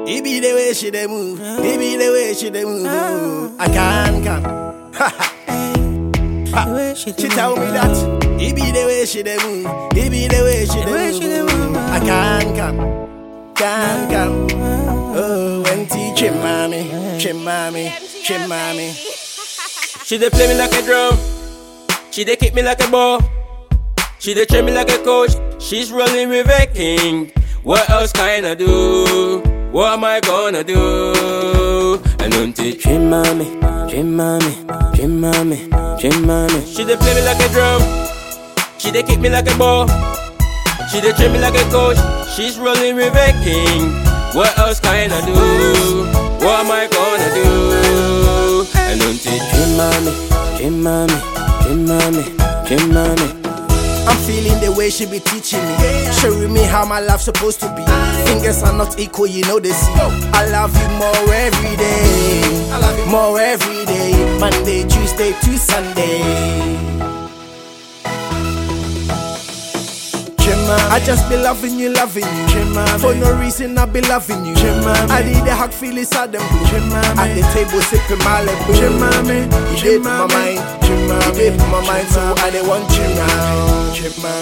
It be the way she dey move. It be the way she dey move. I can't come. The way she She do tell me it. that. It be the way she dey move. It be the way she The way dey she dey move. move. I can't come. Can't come. Oh, when teaching mommy, chimami, chimami. She dey play me like a drum. She dey kick me like a ball. She dey train me like a coach. She's rolling with a king. What else can I do? What am I gonna do? And until Dream mommy, dream mommy, dream mommy, dream mommy. she dey play me like a drum. She dey kick me like a ball. She dey train me like a coach. She's rolling with a king. What else can I do? What am I gonna do? And until Dream mommy, dream mommy, dream mommy, dream mommy. I'm feeling the way she be teaching me, showing me how my life's supposed to be. Fingers are not equal, you know they see. I love you more every day, I love you more every day. Monday, Tuesday to Sunday. I just be loving you, loving you. For no reason, I be loving you. I need a hug, feel inside them blue. At the table, sipping Malibu. You did my mind, you did my mind, so I don't want you now.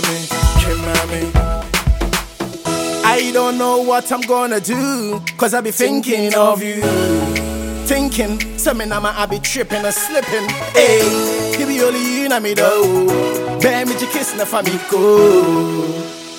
I don't know what I'm gonna do, cause I be thinking of you. Thinking, something I'ma I be tripping and slipping. Hey, you be only you and me though. Bear me your kiss na go.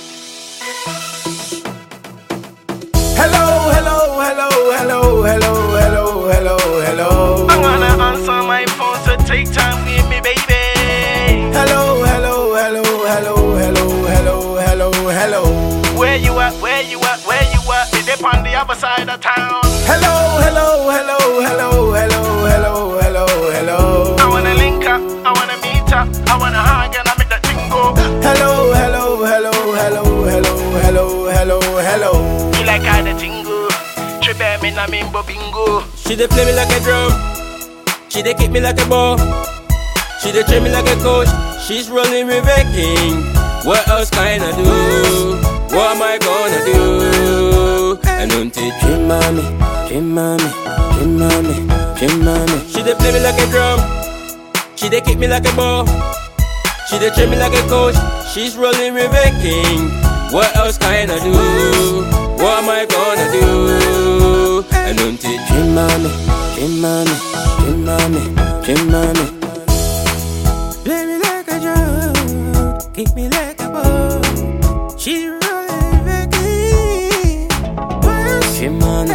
Hello, hello, hello, hello, hello, hello, hello, hello. I wanna answer my phone, so take time with me, baby. Hello, hello, hello, hello, hello, hello, hello, hello. Where you at? Where you at? Where you at? Is it on the other side of town? Hello, hello, hello, hello, hello, hello, hello, hello. I wanna link up, I wanna meet up, I wanna hug and I make that thing go. Hello, hello, hello, hello, hello, hello, hello, hello. You like how the tingle? Trip me na mimbo bingo. She dey play me like a drum. She dey kick me like a ball. She dey train me like a coach. She's rolling with a king. What else can I do? What am I gonna do? And until Dream mommy, dream mommy, dream mommy, dream mommy. she dey play me like a drum. She dey kick me like a ball. She dey train me like a coach. She's rolling with a king. What else can I do? What am I gonna do? And until Dream mommy, dream mommy, dream mommy, dream mommy. Play me like a drum, kick me like a ball. She rolling back in. Dream mommy,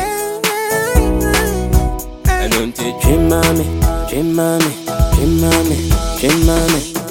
and until dream mommy, dream mommy, dream mommy, dream mommy.